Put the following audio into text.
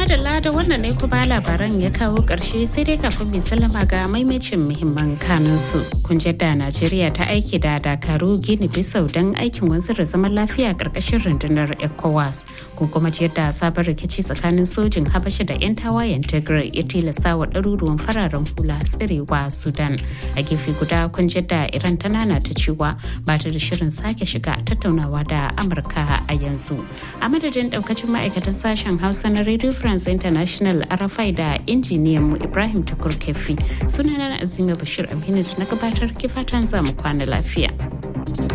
madalla da wannan ne kuma labaran ya kawo ƙarshe sai dai kafin mai sallama ga maimacin muhimman kanunsu. Kun da Najeriya ta aiki da Dakaru Gini Bisau don aikin wanzar da zaman lafiya ƙarƙashin rundunar ECOWAS. Kun kuma yadda sabon rikici tsakanin sojin Habasha da 'yan tawayen Tigray ya tilasta wa ɗaruruwan fararen hula tsirewa Sudan. A gefe guda kun da Iran ta nana ta cewa ba ta da shirin sake shiga tattaunawa da Amurka a yanzu. A madadin ɗaukacin ma'aikatan sashen Hausa na Radio France International Arafai da injiniyan mu Ibrahim Tukur Kefi sunana Azima Bashir Aminu da na gabatar kifatan zamu kwana lafiya.